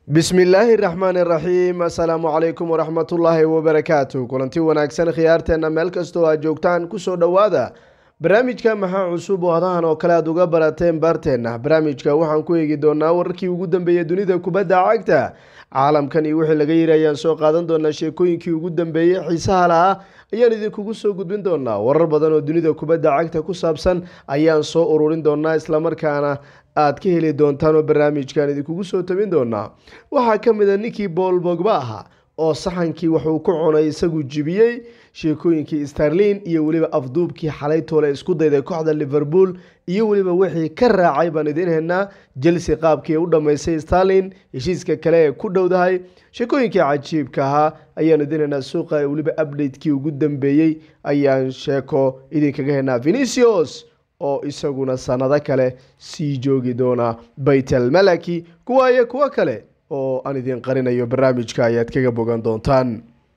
bismillaahi raxmaani raxiim assalaamu calaykum waraxmatullaahi wabarakaatu kulanti wanaagsan khiyaarteenna meel kastoo aad joogtaan kusoo dhowaada barnaamijka maxaa cusub oo hadahan oo kale aad uga barateen baarteenna barnaamijka waxaan ku eegi doonaa wararkii ugu dambeeyey dunida kubadda cagta caalamkan iyo wixii laga yiri ayaan soo qaadan doonaa sheekooyinkii ugu dambeeyey xiisaha lahaa ayaan idinkugu soo gudbin doonaa warar badan oo dunida kubadda cagta ku saabsan ayaan soo ururin doonaa islamarkaana aad ka heli doontaan oo barnaamijkan idinkugu soo tabin doonaa waxaa ka mid a ninkii bool bogba ahaa oo saxankii wuxuu ku cunay isagu jibiyey sheekooyinkii starlin iyo weliba afduubkii xalay toole isku dayday kooxda liverpool iyo weliba wixii ka raacay baan idiin haynaa chelsea qaabkii u dhammaysay starlin heshiiska kale ee ku dhowdahay sheekooyinkii cajiibka ahaa ayaan idiin haynaa suuqa weliba updatekii ugu dambeeyey ayaan sheeko idinkaga haynaa venicios oo isaguna sanado kale sii joogi doona baytel malaki kuwa iyo kuwo kale oo aan idin qarinayo barnaamijka ayaad kaga bogan doontaan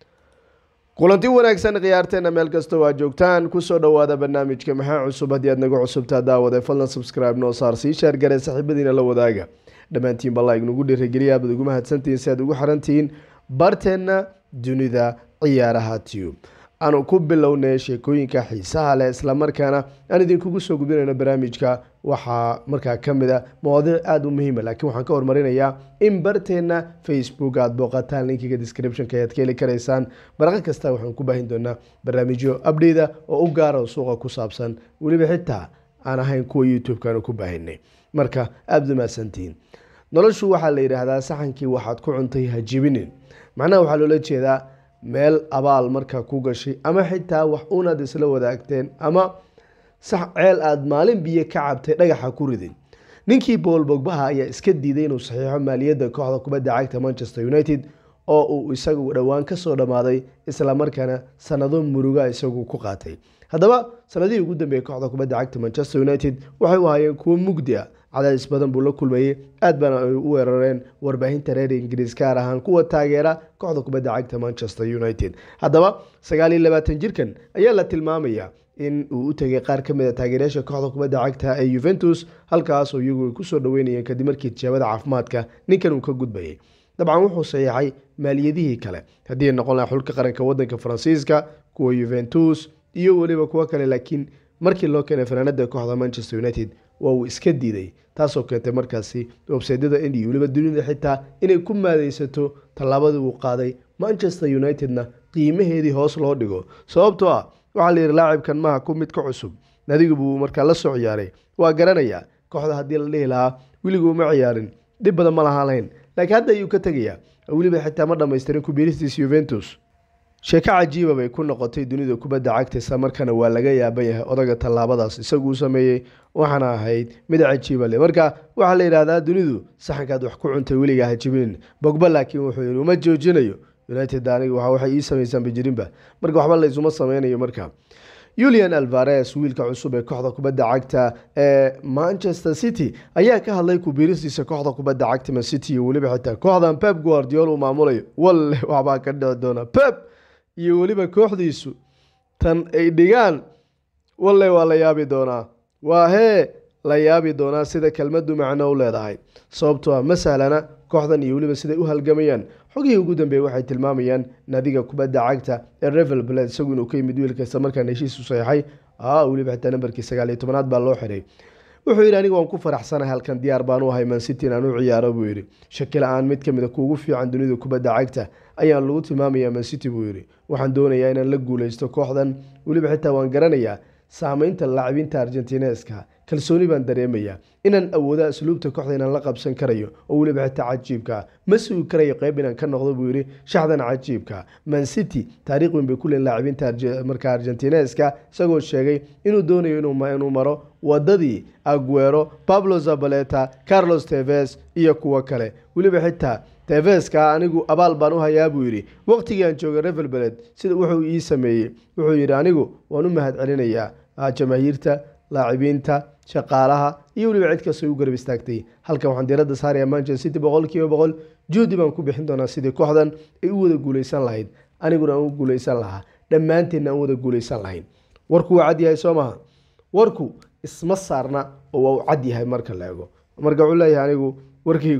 kulanti wanaagsan khiyaarteena meel kastoo aad joogtaan kusoo dhowaada barnaamijka maxaa cusub haddii aad naga cusubtaa daawade fadlan subscribe noo saar sii shaargare saaxiibadiina la wadaaga dhammaantiin balla ignugu dhiirigeliya abaad ugu mahadsantihiin si aad ugu xirantihiin barteenna dunida ciyaaraha tube aanu ku bilownay sheekooyinka xiisaha leh islamarkaana aan idinkugu soo gudbinayno barnaamijka waxaa markaa ka mid a mawaadiic aada u muhiima laakiin waxaan ka hormarinayaa in barteenna facebook aada booqataan linkiga descriptionka ayaad ka heli karaysaan baraqo kasta waxaan ku baahin doonaa barnaamijyo abdheyda oo u gaara suuqa ku saabsan weliba xitaa aan ahayn kuwa youtube-kaanu ku baahinay marka aada umaadsantihiin noloshu waxaa la yidhaahdaa saxankii waxaad ku cuntay hajibinin macnaha waxaa loola jeedaa meel abaal markaa ku gashay ama xitaa wax unaad isla wadaagteen ama sax ceel aada maalin biyo ka cabtay dhagaxa ku ridin ninkii bool bogbaha ayaa iska diiday inuu saxiixo maaliyadda kooxda kubadda cagta manchester united oo uu isagu dhowaan kasoo dhammaaday islamarkaana sanado muruga isagu ku qaatay haddaba sanadihii ugu dambeeyey kooxda kubadda cagta manchester united waxay u ahaayeen kuwo mugdi a cadaadis badan buu la kulmayey aad baana ay u weerareen warbaahinta reer ingiriis gaar ahaan kuwa taageera kooxda kubadda cagta manchester united haddaba sagaal iyo labaatan jirkan ayaa la tilmaamayaa in uu u tegay qaar ka mid a taageerayaasha kooxda kubadda cagta ee yuventus halkaasoo iyagu ay kusoo dhaweynayeen kadib markii tijaabada caafimaadka ninkan uu ka gudbayay dabcan wuxuu saxiixay maaliyadihii kale haddii ay noqon laha xulka qaranka wadanka faransiiska kuwa yuventus iyo weliba kuwo kale laakiin markii loo keenay fanaanada kooxda manchester united waa uu iska diiday taasoo keentay markaasi websaydyada indiya weliba dunida xitaa inay ku maadeysato tallaabadii uu qaaday manchester united-na qiimaheedii hoos loo dhigo sababtoo ah waxaa la yidhi laacibkan maaha ku mid ka cusub nadigu buu markaa la soo ciyaaray waa garanayaa kooxda haddii la dhihi lahaa weliguu ma ciyaarin dhib badan ma lahaan lahayn laakiin hadda ayuu ka tegayaa weliba xitaa ma dhamaystirin kubiiristiis yuventus sheeko cajiiba bay ku noqotay dunida kubadda cagta isla markaana waa laga yaaban yahay odaga tallaabadaas isaguu sameeyey waxaana ahayd mid cajiiba le marka waxaa la yidhahdaa dunidu saxankaad wax ku cuntay weligaa hajibinin bogba laakiin wuxuu yidhi uma joojinayo united aniga waxay ii samaysaanba jirinba marka waxba laysuma sameynayo marka yulian alvares wiilka cusub ee kooxda kubadda cagta ee manchester city ayaa ka hadlay kubiiristiisa kooxda kubadda cagta man city iyo weliba xitaa kooxdan pep guardiol uu maamulayo walle waxbaa ka dhici doona pep iyo weliba kooxdiisu tan ay dhigaan walle waa la yaabi doonaa waa hee la yaabi doonaa sida kelmadu macno u leedahay sababtoo ah ma sahlana kooxdan iyo weliba siday u halgamayaan xogihii ugu dambeeyey waxay tilmaamayaan naadiga kubadda cagta ee revel bled isagu inuu ka yimid wiilkasta markaan heshiis u saxiixay a weliba xitaa nambarkii sagaal iyo tobanaad baa loo xiray wuxuu yidhi aniga waan ku faraxsanahay halkan diyaar baan u ahay man city inaan u ciyaaro buu yidhi shaki la-aan mid kamid a kuugu fiican dunida kubadda cagta ayaan lagu tilmaamayaa man city buu yidhi waxaan doonayaa inaan la guuleysto kooxdan weliba xitaa waan garanayaa saameynta laacibiinta argentineska kalsooni baan dareemayaa inaan awooda asluubta kooxda inaan la qabsan karayo oo weliba xitaa cajiibka ma sugi karayo qeyb inaan ka noqdo buu yidhi shaxdan cajiibka man city taariikh weyn bay ku leeyiin laacibiinta marka argentineska isagoo sheegay inuu doonayo inuu maro wadadii aguero pablo zabaleta carlos teves iyo kuwo kale weliba xitaa teveska anigu abaal baan u hayaa buu yidhi waqtigii aan joogay revelbeled sida wuxuu ii sameeyey wuxuu yidhi anigu waan u mahad celinayaa jamaahiirta laacibiinta shaqaalaha iyo weliba cid kastoo u garab istaagtay halkan waxaan diiradda saaraya manchester city boqol kiiba boqol juudi baan ku bixin doonaa sidii kooxdan ay u wada guuleysan lahayd aniguna aan u guuleysan lahaa dhammaanteenna aan wada guuleysan lahayn warku waa cad yahay soo maha warku isma saarna oo waa u cad yahay marka la ego marka wuxuu leeyahay anigu warkaygu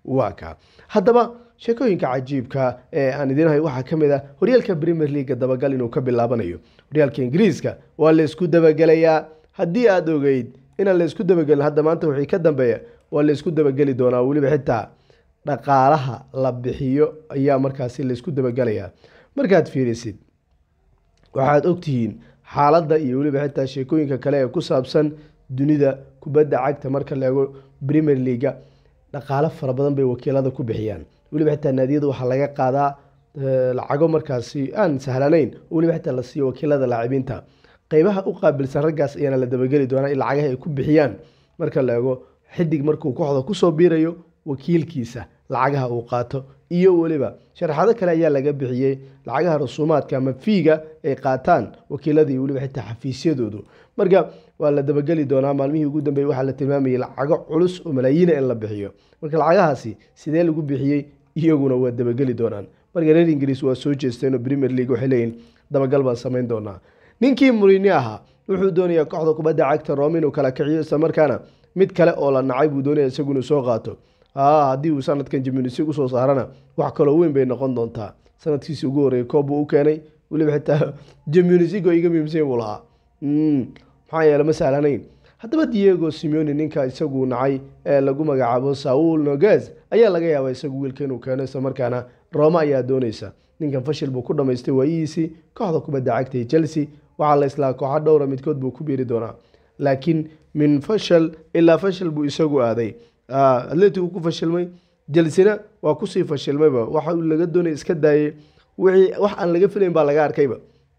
waa kaa haddaba sheekooyinka cajiibka ee aan idiin hayo waxaa ka mid ah horyaalka premier leaga dabagal inuu ka bilaabanayo horyaalka ingiriiska waa la isku dabagelayaa haddii aada ogeyd inaan la isku dabagelin hadda maanta wixii ka dambeeya waa la isku dabageli doonaa weliba xitaa dhaqaalaha la bixiyo ayaa markaasi la isku dabagelayaa markaad fiirisid waxaad ogtihiin xaaladda iyo weliba xitaa sheekooyinka kale ee ku saabsan dunida kubadda cagta marka la eego premier leaga dhaqaalo fara badan bay wakiilada ku bixiyaan weliba xitaa naadiyada waxaa laga qaadaa lacago markaasi aan sahlanayn oo weliba xitaa la siiyo wakiilada laacibiinta qeybaha u qaabilsan raggaas ayaana la dabageli doonaa in lacagaha ay ku bixiyaan marka la eego xidig markuu kooxda kusoo biirayo wakiilkiisa lacagaha uu qaato iyo weliba sharaxado kale ayaa laga bixiyey lacagaha rasuumaadka ama fiiga ay qaataan wakiilada iyo weliba xitaa xafiisyadoodu marka waa la dabageli doonaa maalmihii ugu dambeeyey waxaa la tilmaamayay lacago culus oo malaayiina in la bixiyo marka lacagahaasi sidee lagu bixiyey iyaguna waa dabageli doonaan marka reer ingiriis waa soo jeesteen oo premier league waxay leeyihin dabagal baan samayn doonaa ninkii murini ahaa wuxuu doonayaa kooxda kubadda cagta roome inuu kala kiciyo isla markaana mid kale oo la nacay buu doonaya isagu inuu soo qaato haddii uu sanadkan jimnisi usoo saarana wax kaloo weyn bay noqon doontaa sanadkiisi ugu horreeyay koob buu u keenay weliba xitaa jimnisigo iga miimsan buu lahaa maxaa yeele ma sahlanayn haddaba diego simeoni ninka isagu nacay ee lagu magacaabo saul noges ayaa laga yaabaa isagu wiilka inuu keeno isla markaana roome ayaa dooneysa ninkan fashil buu ku dhamaystay waayihiisii kooxda kubadda cagta ee chelsea waxaa la islaa kooxa dhowra midkood buu ku biiri doonaa laakiin min fashal ilaa fashal buu isagu aaday atletigu ku fashilmay jelsina waa kusii fashilmayba waxa laga doonaya iska daayay wixii wax aan laga filayn baa laga arkayba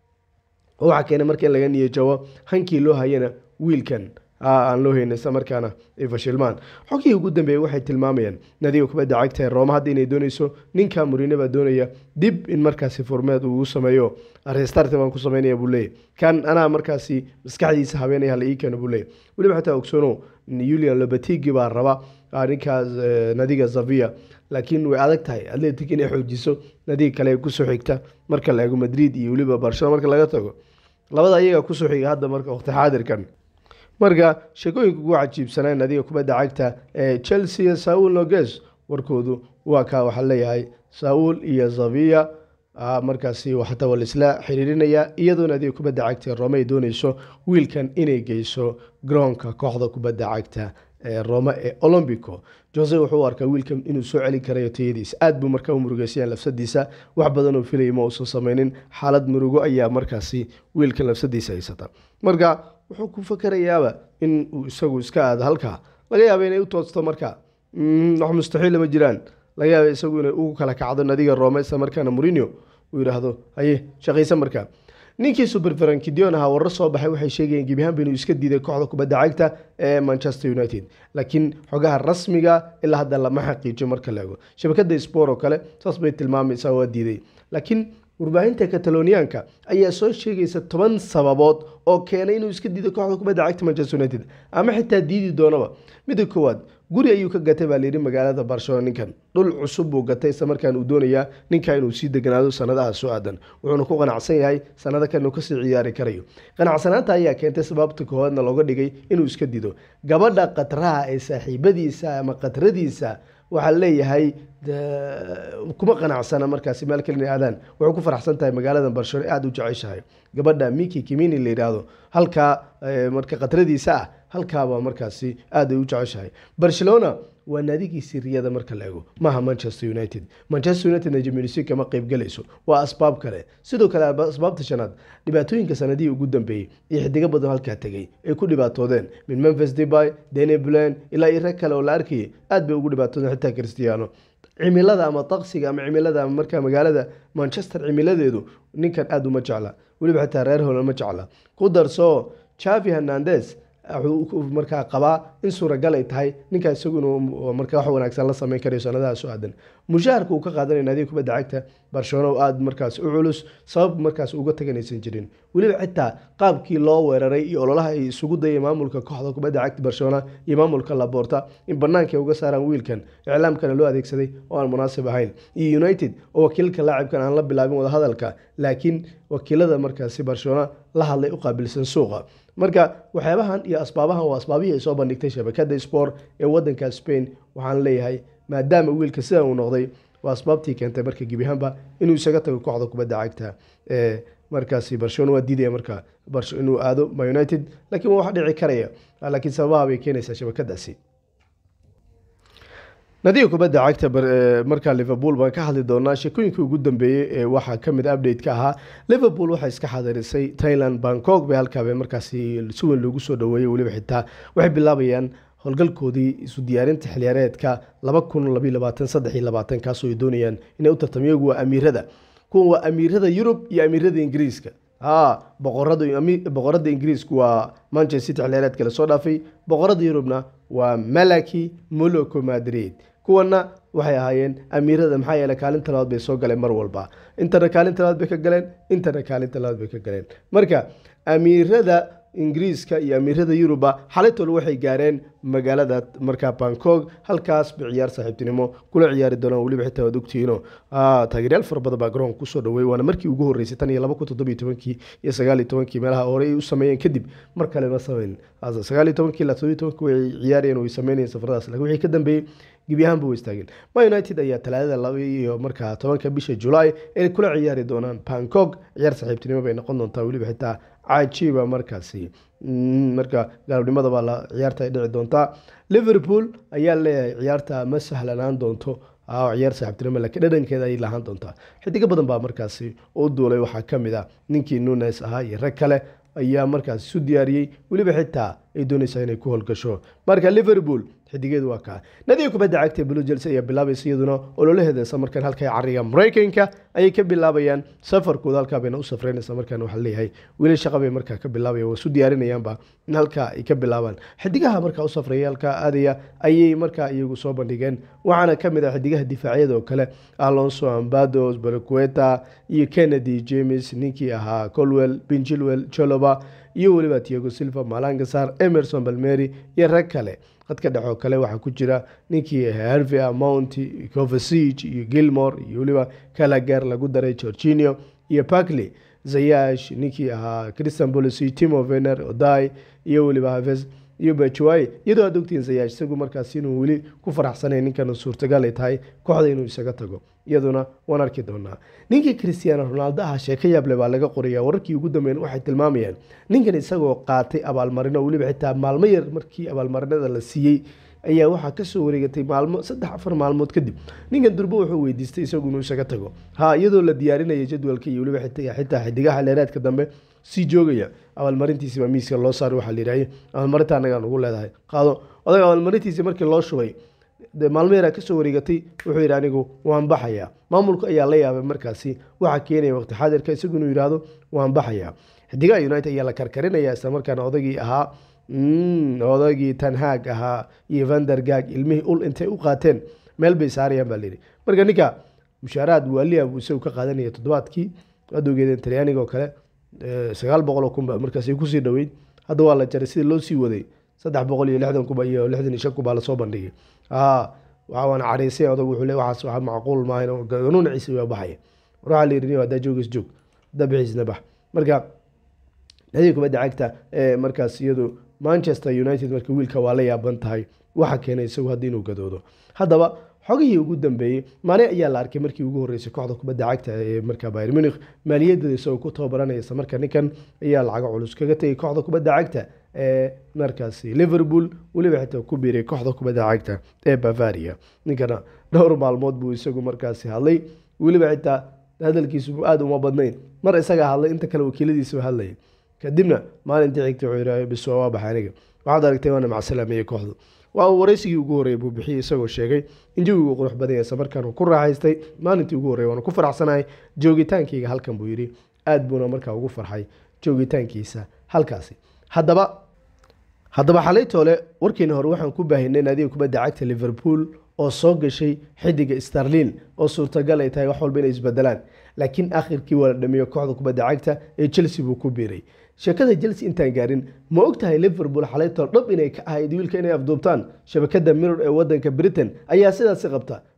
waxaa keenay marka in laga niyajabo hankii loo hayana wiilkan aan loo hayna isla markaana ay fashilmaan xogihii ugu dambeeyey waxay tilmaamayaan nadiga kubadda cagta ee rooma hadda inay dooneyso ninka murine baa doonaya dib in markaasi furmeed uu sameeyo restart baan ku sameynaya buu leeyahy kan anaa markaasi maskaxdiisa habeenaya hala ii keeno buu leeyahy weliba xataa ogsono julian lobatigi baa raba ninkaas nadiga zavia laakiin way adag tahay atletic inay xoojiso nadiga kale ee kusoo xigta marka la eego madrid iyo weliba barcelona marka laga tago labada ayaga kusoo xiga hadda marka waqti xaadirkan marka sheekooyinka ugu cajiibsanaa nadiga kubadda cagta ee chelsea saul noges warkoodu waa kaa waxaa leeyahay saul iyo zavia markaasi xataa waa laisla xiriirinaya iyadoo nadiga kubadda cagta ee rome ay dooneyso wiilkan inay geyso garoonka kooxda kubadda cagta ee rome ee olombico jose wuxuu u arkaa wiilkan inuu soo celin karayo tayadiisa aad buu markaa u murugeysayaa lafsadiisa wax badan oo filayay ma uusan sameynin xaalad murugo ayaa markaasi wiilkan lafsadiisa haysata marka wuxuu ku fakarayaaba in uu isagu iska aado halkaa laga yaaba inay u toosto marka wax mustaxiil ma jiraan laga yaaba isagu inay ugu kala kacdo nadiga rome isla markaana mourinho uu yidhaahdo haye shaqaysa markaa ninkii super frankidion ahaa warar soo baxay waxay sheegayeen gebiahaanba inuu iska diiday kooxda kubadda cagta ee manchester united laakiin xogaha rasmiga ilaa hadda lama xaqiijiyo marka la ego shabakada spor oo kale saas bay tilmaamaysaa waa diiday laakiin warbaahinta kataloniyaanka ayaa soo sheegaysa toban sababood oo keenay inuu iska diido kooxda kubadda cagta manchester united ama xitaa diidi doonaba midda koowaad guri ayuu ka gatay baa layidhi magaalada barcelona ninkan dhul cusub buu gatay isla markaan uu doonayaa ninka inuu sii deganaado sanadaha soo aadan wuxuuna ku qanacsan yahay sanado kan inuu kasii ciyaari karayo qanacsanaanta ayaa keentay sababta koowaadna looga dhigay inuu iska dido gabadha qatraha ee saaxiibadiisa ama qatradiisa waxaa leeyahay kuma qanacsana markaasi meel kale inay aadaan wuxuu ku faraxsan tahay magaalada barcelona aada u jeceshahay gabadha miki kimini la yidhaahdo halkaa marka qatradiisa ah halkaaba markaasi aada ay u jeceshahay barcelona waa naadigii siriyada marka la ego maaha manchester united manchester united najmnc kama qeybgalayso waa asbaab kale sidoo kale asbaabta shanaad dhibaatooyinka sanadihii ugu dambeeyey iyo xidigo badan halkaa tegay ay ku dhibaatoodeen min memphis deby deni blan ilaa iyo rag kale oo la arkayay aad bay ugu dhibaatoodeen xitaa cristiano cimilada ama taqsiga ama cimilada ama markaa magaalada manchester cimiladeedu ninkan aada uma jecla weliba xitaa reer holan ma jecla ku darso chavi hernandes wuxuu markaa qabaa in suuragal ay tahay ninkaa isagu inuu markaa wax wanaagsan la sameyn karayo sanadaha soo aadan mushaharka uu ka qaadanaya naadiga kubadda cagta barcelona oo aada markaas u culus sabab markaas uga taganaysan jirin weliba xitaa qaabkii loo weeraray iyo ololaha ay isugu dayay maamulka kooxda kubadda cagta barcelona iyo maamulka laborta in banaanka ay uga saaraan wiilkan iclaamkana loo adeegsaday oo aan munaasib ahayn iyo united oo wakiilka laacibkan aan la bilaabin wadahadalka laakiin wakiilada markaasi barcelona la hadlay u qaabilsan suuqa marka waxyaabahan iyo asbaabahan waa asbaabihii ay soo bandhigtay shabakada sport ee wadanka spain waxaan leeyahay maadaama wiilka sida uu noqday waa asbaabtii keentay marka gebi ahaanba inuu isaga tago kooxda kubadda cagta ee markaasi barcelona waa diidaya marka inuu aado ma united laakiin waa wax dhici karaya laakiin sababaha bay keenaysaa shabakadaasi nadiga kubadda cagta markaa liverpool baan ka hadli doonaa sheekooyinkii ugu dambeeyey ee waxaa kamid update ka ahaa liverpool waxay iska xadirisay thailand bangkok bay halkaaba markaasi si weyn loogu soo dhaweeyey weliba xitaa waxay bilaabayaan howlgalkoodii isu diyaarinta xiliyaareedka laba kun labayo labaatan saddex iyo labaatan kaasoo ay doonayaan inay u tartamo iyagu waa amiirada kuwan waa amiirada yurub iyo amiirada ingiriiska ha boqorada ingiriisku waa manchester city xiliyaareedka lasoo dhaafay boqorada yurubna waa malaki moloco madrid kuwana waxay ahaayeen amiirada maxaa yeele kaalinta labaad bay soo galeen mar walba intana kaalinta labaad bay ka galeen intana kaalinta labaad bay ka galeen marka amiirada ingiriiska iyo amiirada yuruba xalitol waxay gaareen magaalada markaa bangkok halkaas bay ciyaar saaxiibtinimo kula ciyaari doonaan weliba xitaa waad ogtihiino taageeryaal fara badan baa garoonka kusoo dhaweey waana markii ugu horreysay tan iyo laba kun toddobiyo tobankii iyo sagaal iyo tobankii meelaha hore ay u sameeyeen kadib mar kale ma sameyn sagaal iyo tobankii ilaa toddobiyo tobankii way ciyaarayeen way sameynayeen safaradaas laakiin wixii ka dambeeyey gebi ahaanba way istaageen ma united ayaa talaadada laba iyo markaa tobanka bisha julaay ay kula ciyaari doonaan bangkok ciyaar saaxiibtinimo bay noqon doontaa weliba xitaa cajiiba markaasi marka galabnimada baa la ciyaarta ay dhici doontaa liverpool ayaa leeyahay ciyaarta ma sahlanaan doonto ciyaar saaxiibtinimo laakiin dhadhankeeda ayay lahaan doontaa xidigo badan baa markaasi u duulay waxaa ka mid ah ninkii nunes ahaa iyo rag kale ayaa markaasi isu diyaariyey weliba xitaa ay doonaysaa inay ku howlgasho marka liverpool xidigeedu waa kaa nadiga kubadda cagta blue jelse ayaa bilaabaysa iyaduna ololaheeda isla markaan halka cariga maraykanka ayay ka bilaabayaan safarkooda halkaa bayna u safreynaysa markaan waxaa leeyahay weli shaqa bay markaa ka bilaabayan waa isu diyaarinayaanba in halkaa ay ka bilaabaan xidigaha markaa u safreeya halkaa aadaya ayay markaa iyagu soo bandhigeen waxaana ka mid ah xidigaha difaacyada oo kale alonso ambados baraqueta iyo kennedy james ninkii ahaa colwell benjilwell joloba iyo weliba tiago silva malangasar emerson balmeri iyo rag kale dadka dhexoo kale waxaa ku jira ninkii harvey amount covasig iyo gilmore iyo weliba kalagar lagu daray georginio iyo parkley zayash ninkii ahaa christian policy timo vener oday iyo weliba haves iyo bajuway iyadoo aad ogtihiin zayash isagu markaas inuu weli ku faraxsanay ninkan suurtagal ay tahay kooxda inuu isaga tago iyaduna waan arki doonaa ninkii christiano ronaldo ah sheeko yaable baa laga qoraya wararkii ugu dambeyn waxay tilmaamayaan ninkan isagoo qaatay abaalmarino weliba xitaa maalmo yar markii abaalmarinada la siiyey ayaa waxaa kasoo wareegatay maalmo saddex afar maalmood kadib ninkan durbo wuxuu weydiistay isagu inuu isaga tago ha iyadoo la diyaarinaya jadwalka iyo weliba xitaa xidigaha leeraadka dambe sii joogaya abaalmarintiisi baa miiska loo saaray waxaa layidhahye abaalmarinta annagaan ugu leedahay qaado odaga abaalmarintiisi markii loo shubay maalmo yaraa kasoo wareegatay wuxuu yidhi anigu waan baxayaa maamulku ayaa la yaabay markaasi waxaa keenaya waqti xaadirka isagu inuu yidhaahdo waan baxayaa xidigaha united ayaa la karkarinaya isla markaana odagii ahaa odagii tanhaag ahaa iyo vandergag ilmihii ul intay u qaateen meel bay saarayaan baa layidhi marka ninka mushaaraad waaliya buu isagu ka qaadanaya toddobaadkii adowgeedeen talyaaniga oo kale sagaal boqol oo kunba markaasi kusii dhoweyd hadda waa la jaray sidii loo sii waday saddex boqol iyo lixdan kuba iyo lixdan iyo shan kubaa lasoo bandhigay waana cariisay odag wuxuu le waxaas waxa macquul maahan ganuun ciise waa baxaya war waxaa la yidhi haddaa joogays joog haddaa bixiisna bax marka nadiga kubadda cagta ee markaas iyadu manchester united marka wiilka waa la yaaban tahay waxa keenay isagu hadda inuu gadoodo haddaba xogihii ugu dambeeyey maane ayaa la arkay markii ugu horreysay kooxda kubadda cagta ee markaa bayr munich maaliyadeeda isagoo ku tababaranaysa marka ninkan ayaa lacago culus kaga tegay kooxda kubadda cagta ee markaasi liverpool weliba xitaa ku biiray kooxda kubadda cagta ee bavaria ninkana dhowr maalmood buu isagu markaasi hadlay weliba xitaa hadalkiisu aada uma badnayn mar isagaa hadlay inta kale wakiiladiisa hadlayay kadibna maalintii xigtay wuxuu yidhaha bis waa baxay aniga waxaad aragtay waana macsalaameye kooxdu waa uu waraysigii ugu horreeyay buu bixiyey isagoo sheegay in jawigu qurux badan yahay markaan uu ku raaxaystay maalintii ugu horreyay waana ku faraxsanahay joogitaankayga halkan buu yidhi aad buuna markaa ugu farxay joogitaankiisa halkaasi haddaba haddaba xalaytoole warkiina hore waxaan ku baahinay naadiga kubadda cagta liverpool oo soo gashay xidiga starlin oo suurtagal ay tahay wax walba inay isbedelaan laakiin akhirkii waa la dhamiyo kooxda kubadda cagta ee chelsea buu ku biiray sheekada chelsea intaan gaarin ma og tahay liverpool xalaytool dhab inay ka ahayd wiilka inay afduubtaan shabakada mirror ee wadanka britain ayaa sidaasi qabta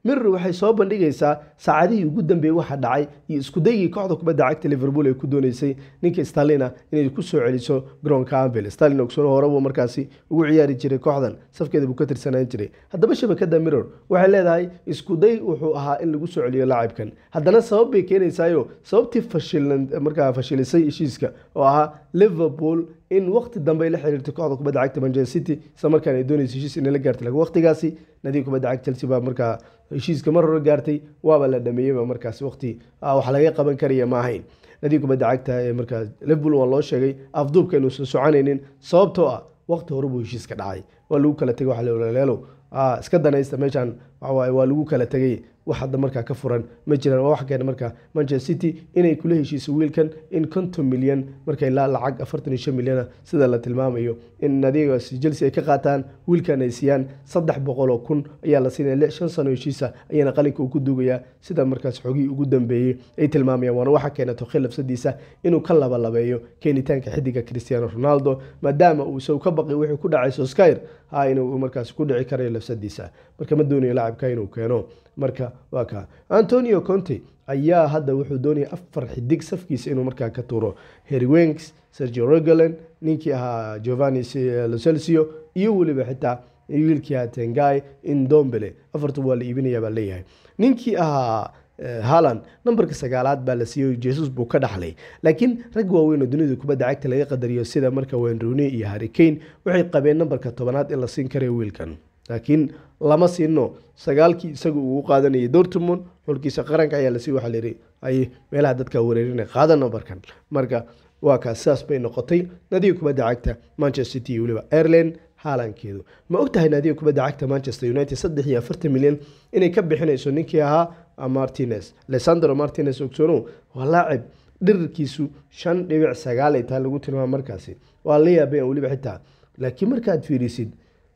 mirror waxay soo bandhigaysaa saacadihii ugu dambeeyey waxa dhacay iyo iskudaygii kooxda kubadda cagta liverpool ay ku dooneysay ninka stalina inay ku soo celiso garoonka anvil stalin ogsoon hore buu markaasi ugu ciyaari jiray kooxdan safkeeda buu ka tirsanaan jiray haddaba shabakada mirror waxay leedahay iskuday wuxuu ahaa in lagu soo celiyo laacibkan haddana sabab bay keenaysaayo sababtii fashilan markaa fashilisay heshiiska oo ahaa liverpool in waqti dambe ay la xiriirtay kooxda kubadda cagta manchester city isla markaan ay doonaysa heshiis inay la gaartay laakiin waqtigaasi nadiga kubadda cagta chelsea baa markaa heshiiska mar hore gaartay waaba la dhameeyeyba markaas waqti wax laga qaban karaya ma ahayn nadiga kubadda cagta ee markaa liverpool waa loo sheegay afduubka inuusan soconaynin sababtoo ah waqti hore buu heshiiska dhacay waa lagu kala tegay waxa leelo iska danaysta meeshaan waxawaaye waa lagu kala tegay wax hadda markaa ka furan ma jiraan waa wax keena markaa manchester city inay kula heshiiso wiilkan in konton milyan markay la lacag afartan iyo shan milyana sida la tilmaamayo in nadigaas chelsea ay ka qaataan wiilkan ay siiyaan saddex boqol oo kun ayaa la siinaya shan sano heshiisa ayaana qalinka uu ku duugayaa sida markaas xogii ugu dambeeyey ay tilmaamayaan waana waxa keena tokhi lafsadiisa inuu ka labalabeeyo keenitaanka xidiga cristiano ronaldo maadaama uu isagu ka baqay wuxuu ku dhacay soskyr ha inuu markaas ku dhici karayo lafsadiisa marka ma doonayo laacibka inuu keeno marka waa ka antonio conte ayaa hadda wuxuu doonaya afar xidig safkiisa inuu markaa ka tuuro harry wenks sergio regolan ninkii ahaa giovanni locelcio iyo weliba xitaa wiilkii ahaa tengai indombele afartu waa la iibinaya baa leeyahay ninkii ahaa haland nambarka sagaalaad baa la siiyey jesus buu ka dhaxlay laakiin rag waaweyn oo dunida kubadda cagta laga qadariyo sida marka wayne rooney iyo harry kane waxay qabeen nambarka tobanaad in la siin karayo wiilkan laakiin lama siino sagaalkii isaga uu qaadanayay dortmund xulkiisa qaranka ayaa lasii waxaa layidhi ay meelaha dadka wareerina qaada nambarkan marka waa kaas sidaas bay noqotay nadiga kubadda cagta manchester city iyo weliba ireland haalankeedu ma ogtahay naadiga kubadda cagta manchester united saddex iyo afartan milyan inay ka bixinayso ninkii ahaa martinez lesandro martinez ogsono waa laacib dhirirkiisu shan dhibic sagaal ay tahay lagu tilmaama markaasi waa la yaabaya weliba xitaa laakiin markaad fiirisid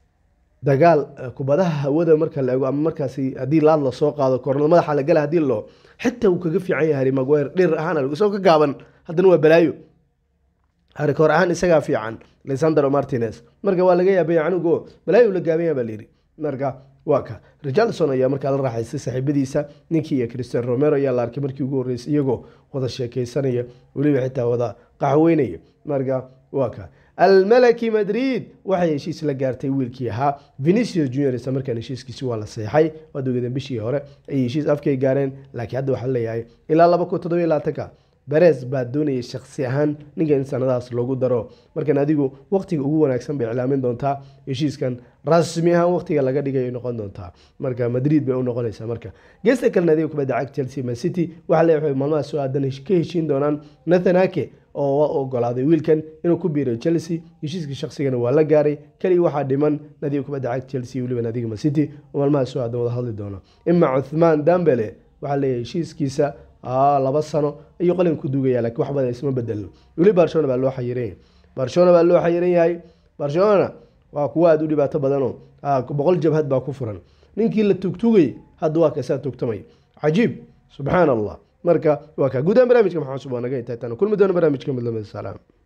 dagaal kubadaha hawada marka la ego ama markaasi haddii laad lasoo qaado kornal madaxa la gala hadii loo xitaa uu kaga fiican yahay harry maguire dhir ahaan isagoo ka gaaban haddana waa balaayo harry kor ahaan isagaa fiican lisandro martinez marka waa laga yaabaya canugo balaayo la gaabanya baa layidhi marka waa ka richardson ayaa markaa la raaxaystay saaxiibadiisa ninkii iyo christian romero ayaa la arkay markii ugu horreysay iyagoo wada sheekeysanaya weliba xitaa wada qaxweynaya marka waa ka almalaki madrid waxay heshiis la gaartay wiilkii ahaa venicius junior isla markaan heshiiskiisi waa la seexay waad ogeedeen bishii hore ayay heshiis afkay gaareen laakiin hadda waxaa leeyahay ilaa laba kun toddobiyo labaatanka beres baa doonayay shaksi ahaan ninka in sanadahaas loogu daro markan adigu waqtiga ugu wanaagsan bay iclaamin doontaa heshiiskan rasmi ahaan waqtiga laga dhigay noqon doontaa marka madrid bay u noqonaysaa marka geesta kalena adiga kubadda cag chelsea man city waxaa leeyahay maalmaha soo aadan ka heshiin doonaan nathan ake oo ogolaaday wiilkan inuu ku biiray chelsea heshiiska shaqsigana waa la gaaray keliya waxaa dhiman nadiga kubadda cag chelsea weliba nadiga man city oo maalmaha soo aadan wada hadli doona ima cuthmaan dambele waxaa leeyahay heshiiskiisa laba sano ayuu qalin ku duugaya lakiin wax badan isma bedelo weli barcelona baa loo xayiran yahay barcelona baa loo xayiran yahay barcelona waa kuwa aada u dhibaato badanoo boqol jabhad baa ku furan ninkii la tugtugay hadda waa kasaa tugtamay cajiib subxaan allah marka waa kaa guudahaan barnaamijka maxaa cusub waa naga intaa kulmi doona barnaamijka midlamada salaam